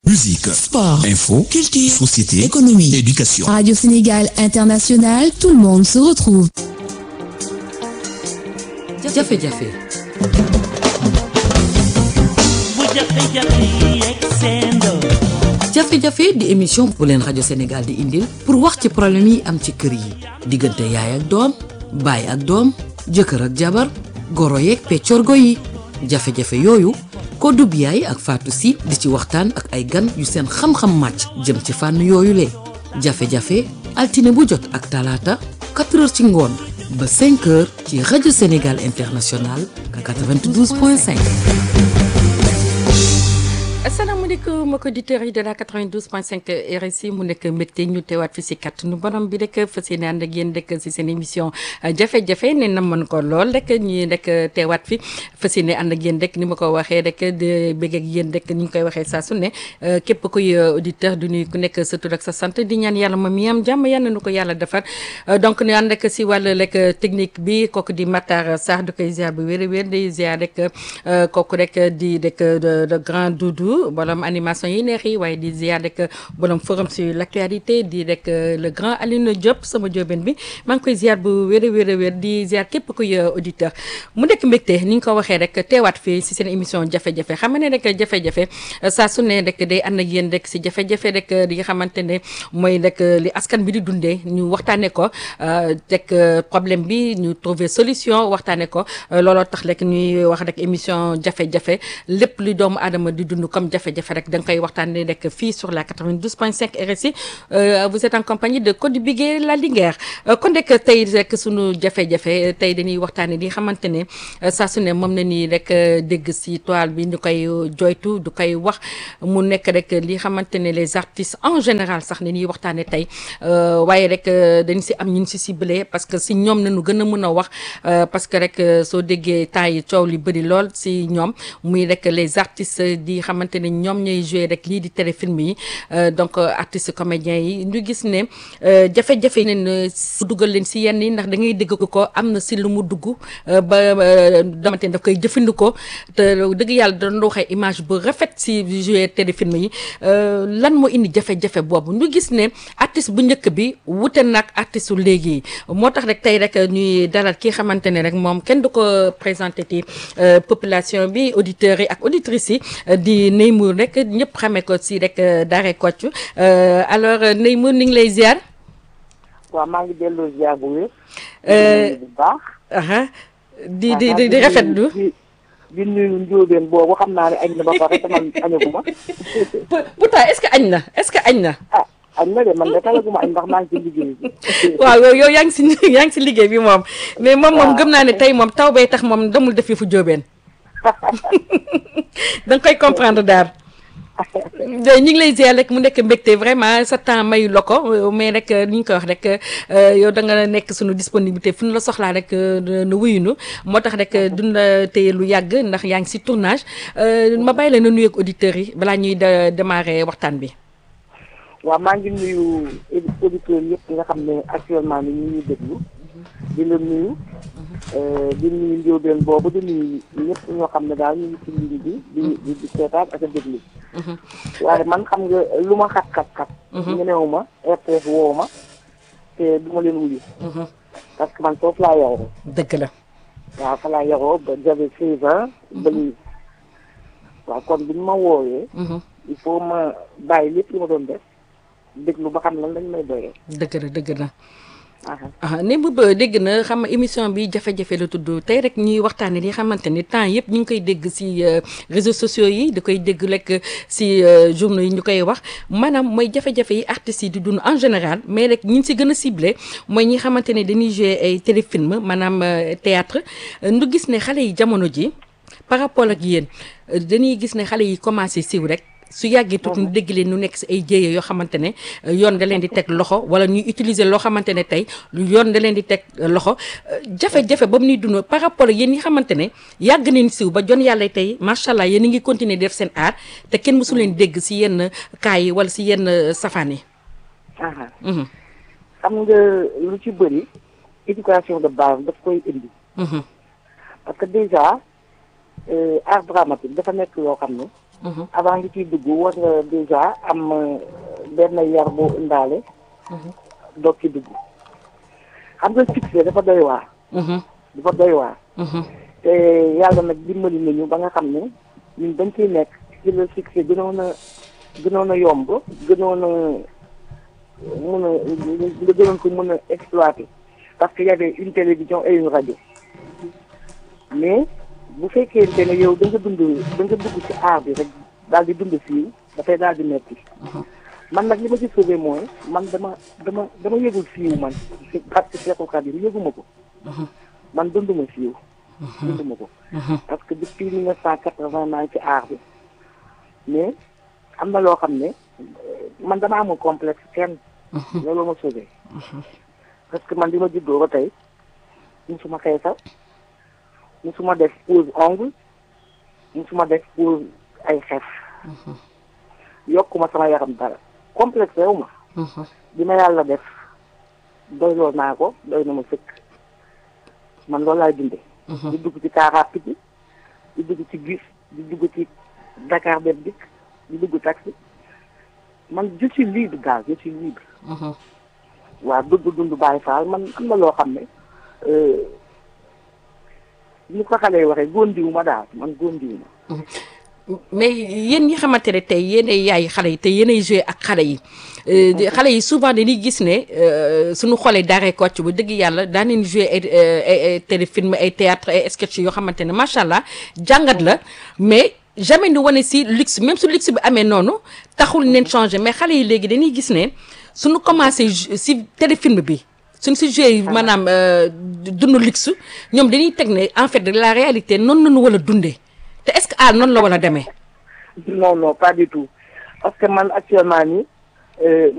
Musique, sport, info, culture, société, économie, éducation. Radio Sénégal International, tout le monde se retrouve. jafe-jafe jafe-jafe di émission bu leen rajo Sénégal di indil pour wax ci problème yi am ci kër yi diggante yaay ak doom baay ak doom jëkkër ak jabar goro yeeg peccorgo yi jafe-jafe yooyu ko dub yaay ak Fatou si di ci waxtaan ak ay gan yu seen xam-xam màcc jëm ci fànn yooyu le jafe-jafe altine bu jot ak talaata 4 heures ci ngoon ba 5 heures ci rajo Sénégal International 92.5. asalaamaaleykum mbokki auditeurs yi de la 92.5 RSI mu nekk mbégte ñu teewaat fi si kàttanu borom bi rek fas yéene ànd ak yéen rek si seen émission jafe-jafe ne na mën ko lool rek ñi rek teewaat fi fas yéene ànd ak yéen rek ni ma ko waxee rek de bëgg ak yéen rek ni ñu koy waxee saa su ne képp kuy auditeur du nuyu ku nekk sa tur ak sa sant di ñaan yàlla moom mi am jàmm yal na nu ko yàlla defar donc ñu ànd ak si wàllu rek technique bi kooku di Matar Sarr du koy ziar bu wér a wér di ziar rek kooku rek di rek de grand doudou borom animation yi neex yi waaye di ziar rek borom forum sur l' actualité di rek le grand Alioune Diop sama jóobeen bi maa ngi koy ziar bu wér a wér a wér di ziar képp kuy auditeur mu nekk mbégte ni nga ko waxee rek teewaat fii si seen émission jafe-jafe xam ne rek jafe-jafe saa su ne rek day ànd ak yéen rek si jafe-jafe rek li nga xamante ne mooy rek li askan bi di dundee ñu waxtaanee ko rek problème bi ñu trouver solution waxtaanee ko looloo tax rek ñuy wax rek émission jafe-jafe lépp li doomu aadama di dund comme jafe-jafe rek da nga koy waxtaanee rek fii sur la 92.5 RSI vous êtes en compagnie de Codé Bigué la Linguère kon rek tey rek sunu jafe-jafe tey dañuy waxtaanee li xamante ne saa su ne moom na nii rek dégg si toile bi ñu koy joytu du koy wax mu nekk rek li xamante ne les artistes en général sax ne ñuy waxtaanee tey waaye rek dañ si am ñun si ciblé parce que si ñoom nañu gën a mën a wax parce que rek soo déggee temps yi coow li bëri lool si ñoom muy rek les artistes di xamante ne ñoom ñooy joué rek lii di téléfilm yi donc artistes comédiens yi ñu gis ne jafe-jafe yi neen dugal leen si yenn yi ndax da ngay dégg ko am na si lu mu dugg ba damante ne daf koy jëfandikoo te dëgg yàlla dañu waxee image bu rafet si joué téléfilm yi lan moo indi jafe-jafe boobu ñu gis ne artiste bu njëkk bi wute nag artiste su léegi yi moo tax rek tey rek ñuy dalal ki xamante ne rek moom kenn du ko présenté ci population bi auditeurs yi ak auditrices yi di Neymour rek ñëpp xamee ko si rek Daaray Kocc alors Neymour ni ngi lay ziar. waaw maa ngi delloo ziar bu wér. bu baax. di di di di rafetlu. di di nuyu njóobeen boobu xam naa ne añ na ba pare te man añaguma. pourtant est-ce que añ na est-ce que añ na. ah añ na de man de talaguma añ ndax maa ngi ci liggéey bi. waaw yow yow yaa ngi si yaa ngi si liggéey bi moom. mais moom moom gëm naa ne tey moom taw bay tax moom demul def fu jóobeen. da nga koy comprendre daal. ñu ngi lay ziar rek mu nekk mbégte vraiment sa temps mayu la ko mais rek ni ñu koy wax rek yow da nga nekk suñu disponibilité fu ñu la soxlaa rek na wuyunu moo tax rek duñ la téye lu yàgg ndax yaa ngi si tournage ma bàyyi la na nuyu ak auditeurs yi balaa ñuy démarrer waxtaan bi. waaw maa ngi nuyu auditeurs yëpp nga xam ne actuellement ni ñu ñuy déglu di la nuyu di nuyu njóobeen boobu di nuyu ñëpp ñoo xam ne daal ñu ngi ci ligne bi di di di seetaan ak a déglu waaye man xam nga lu ma xat xat xat ñenewu ma RTS woowu ma te du ma leen wuyu parce que man foofu laa yaroo dëgg la waaw fa laa yaroo ba j'avais seize ans ba léegi waaw kon bu ñu ma woowee il faut ma bàyyi lépp lu ma doon def déglu ba xam lan lañ may doyee dëgg la dëgg la ah ne bu ba dégg na xam émission bi jafe-jafe la tudd tey rek ñuy waxtaanee li xamante ni temps yëpp ñu ngi koy dégg ci réseaux sociaux yi di koy dégg rek ci journaux yi ñu koy wax maanaam mooy jafe-jafe yi artistes yi di dund en général mais rek ñi ci gën a ciblé mooy ñi xamante ne dañuy jouer ay téléfilm maanaam théâtre ñu gis ne xale yi jamono ji par rapport ak yéen dañuy gis ne xale yi commencé siiw rek. su yàggee tuuti ñu dégg leen ñu nekk si ay jéeye yoo xamante ne yoon da leen di teg loxo wala ñuy utiliser loo xamante ne tey yoon da leen di teg loxo jafe-jafe ba mu ñuy dund par rapport ak yéen ñi xamante ne yàgg nañ siw ba jon yàlla tey macha allah yéen a ngi continuer def seen art te kenn mësu leen dégg si yenn cas yi wala si yenn safaan yi. xam nga lu ci bëri éducation de base daf koy indi. parce que déjà art dramatique dafa nekk yoo xam ne. avant nga ciy dugg war nga déjà am euh, benn yar boo indaale doog ci dugg xam nga succès dafa doy waar dafa doy waar te yàlla nag dimbali nañu ba nga xam ne ñun dañ ciy nekk ci le succès gënoon a gënoon a yomb gënoon a mun a nga gënoon ko mën a exploiter parce que y avait une télévision et une radio mais bu fekkente ne yow da nga dund da nga dugg ci aar bi rek daal di dund siiw dafay daal di metti man nag li ma ci sauvé mooy man dama dama dama yëgul siiw man parce que Cheikhul Khadim yëguma ko man dunduma siiw dunduma ko parce que depuis mille neuf cent quatre-vingt naa ngi ci aar bi mais am na loo xam ne man dama amul complexe kenn loolu ma sauvé parce que man bi ma juddoo ba tey musuma xeesal musuma def pose ongle musuma def pose ay xef yokkuma sama yaram dara complexe rew ma bi ma yàlla def doyloo naa ko doy na ma sëkk man loolu laay dundee di dugg ci car rapide bi di dugg ci bus di dugg ci Dakar Dem Dikk di dugg taxi man je suis libre daal je suis libre waaw dund dund bàyyi faal man am na loo xam ne ñu ko xale yi waxee góondiwu ma daal man góondiwu ma mais yéen ñi xamante ne tey yéenay yaay xale yi te yéenay joué ak xale yi xale yi souvent dañuy gis ne suñu xoolee daaree Kocc bu dëgg yàlla daan nañ joué ay ay téléfilm ay théâtre ay sketch yoo xamante ne macha allah jàngat la mais jamais ñu wane si luxe même su luxe bi amee noonu taxul neen changé mais xale yi léegi dañuy gis ne suñu commencé si téléfilm bi suñ si joué maanaam dund luxe ñoom dañuy teg ne en fait la réalité noonu nañu wala dundee te est-ce que ah noonu la war a demee. non non pas du tout parce que man actuellement nii